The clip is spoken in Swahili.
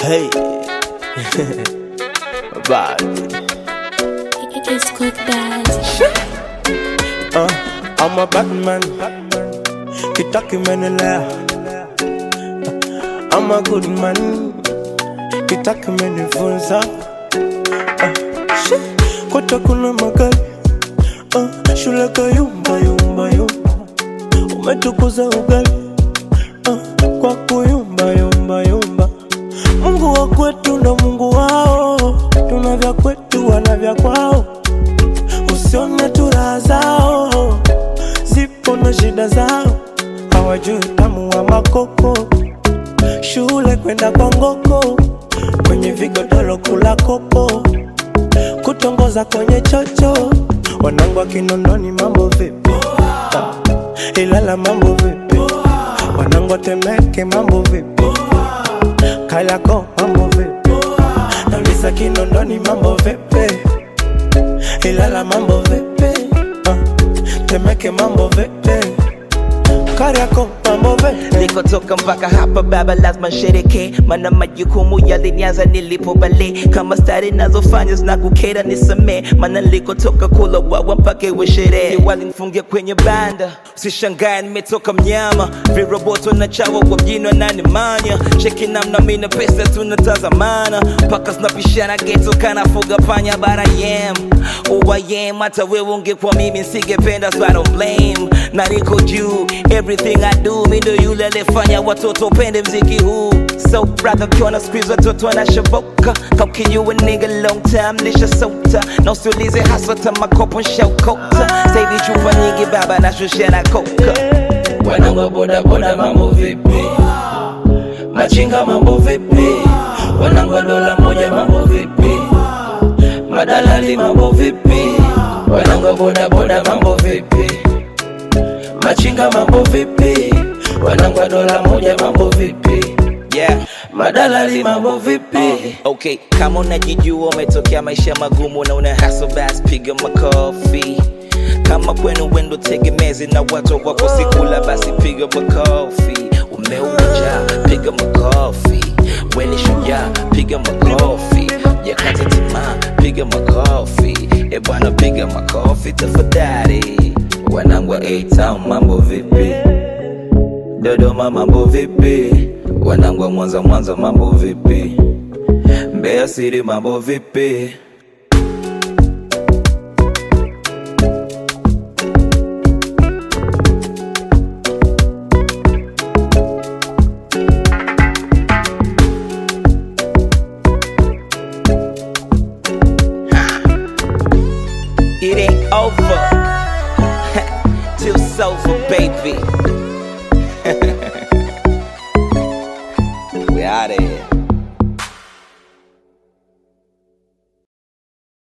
Hey. Bad. It's good bad. Uh, I'm a Batman. Kitaki menelea. I'm a good man. Kitaki menifunza. Uh, shit. Kota kuna magari. Uh, shule kayumba yumba yumba. Umetukuza ugali. Uh, kwa kuyumba yumba yumba. Mungu wa kwetu ndo Mungu wao. Tuna vya kwetu wana vya kwao. Usione tu raha zao, zipo na shida zao, hawajui utamu wa makoko. Shule kwenda kwa ngoko, kwenye vigodoro kula kopo, kutongoza kwenye chocho. Wanangu wa Kinondoni mambo vipi? Ah, Ilala mambo vipi? Wanangu wa Temeke mambo vipi? Kariakoo mambo vipi? Nauliza Kinondoni mambo vipi? Ilala mambo vipi? Uh, Temeke mambo vipi? Kariakoo mambo vipi? nilikotoka mpaka hapa baba lazima nshereke mana majukumu yalinianza nilipo bale kama stari nazofanya zinakukera nisamee mana nilikotoka kula wawa mpaka iwe sherehe walinifungia kwenye banda usishangae nimetoka mnyama viroboto na chawa kwa mjini wananimanya cheki namna mina pesa tunatazamana mpaka zinapishana geto kanafuga panya bara yem uwayem hata wewe ungekuwa mimi nsingependa so I don't blame na niko juu everything I do mi ndo yule aliyefanya watoto pende mziki huu so brother ukiona squeeze watoto wanashoboka kaukinyua nigga long time nishasota na usiulize hasa tamakopo nshaukota sahivi chupa nyingi baba nashushia na koka wanangu boda boda mambo vipi machinga mambo vipi wanangu wa dola moja mambo vipi madalali mambo vipi wanangu wa boda boda mambo vipi machinga mambo vipi wanangu wa dola moja mambo vipi yeah madalali mambo vipi okay kama unajijua umetokea maisha magumu na una haso bas piga makofi kama kwenu wendo tegemezi na watu wako sikula basi piga makofi umeuja piga makofi weni shujaa piga makofi yakata tamaa piga makofi e bwana piga makofi tafadhali wanangu wa A-Town mambo vipi Dodoma mambo vipi? Wanangu wa Mwanza Mwanza mambo vipi? Mbeya City mambo vipi? It ain't over till it's over, baby.